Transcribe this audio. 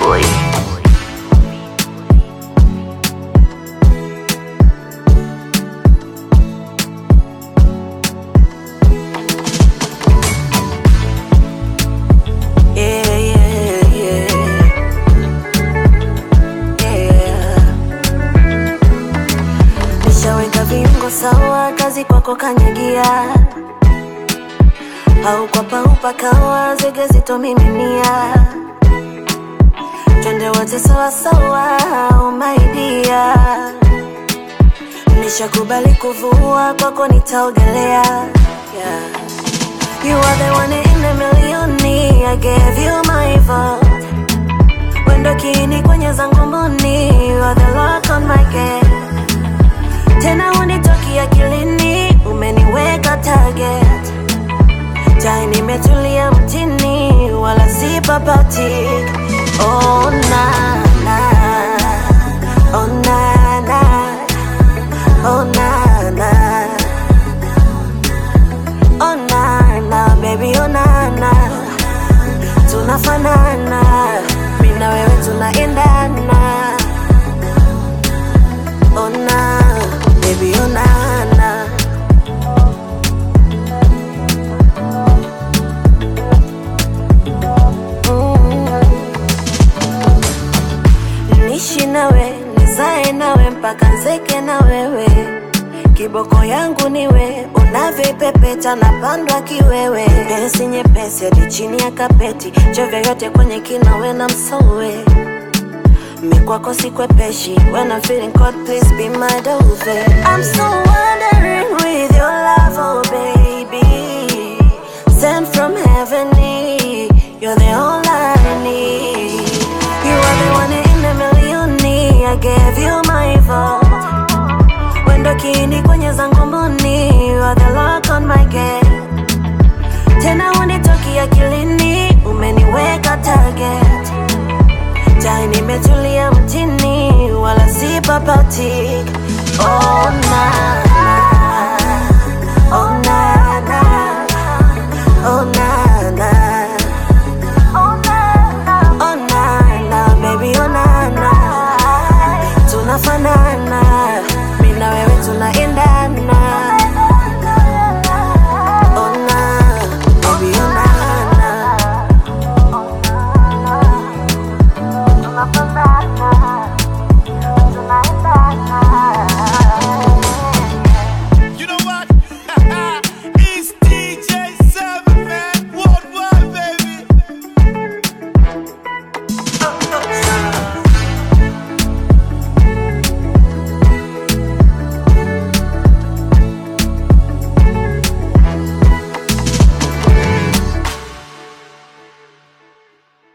boy. Yeah, yeah, yeah. Yeah. Nishaweka viungo sawa, kazi kwako kanyagia, au kwa paupa kawa zege zitomiminia, twende wote sawa sawa, oh my dear. Nishakubali kuvua, kwako nitaogelea, yeah. You are the one in a million, I gave you my vote. Wendo kiini kwenye zangu mboni, you are the lock on my gate. Tena hunitoki akilini, umeniweka target. Tai nimetulia mtini, wala si papati. Oh na na, oh na na, oh na na. Oh na na baby oh na na Tunafanana Mimi na wewe tunaendana Oh na baby oh na na Mm. Nishi nawe nizae nawe mpaka nzeke na wewe Kiboko yangu niwe unavyopepeta na pandwa kiwewe, pesi nyepesi hadi chini ya kapeti, chovya yote kwenye kinawe na msowe mikwako sikwepeshi when I'm feeling cold, please be my dove. I'm so wondering with your love, oh baby, sent from heaven, you're the all I need. You are the one in a million, I gave you my vote. Wendo kiini kwenye zangu mboni, you are the lock on my gate. Tena hunitoki akilini, umeniweka target. Tai nimetulia mtini, wala si papati. Oh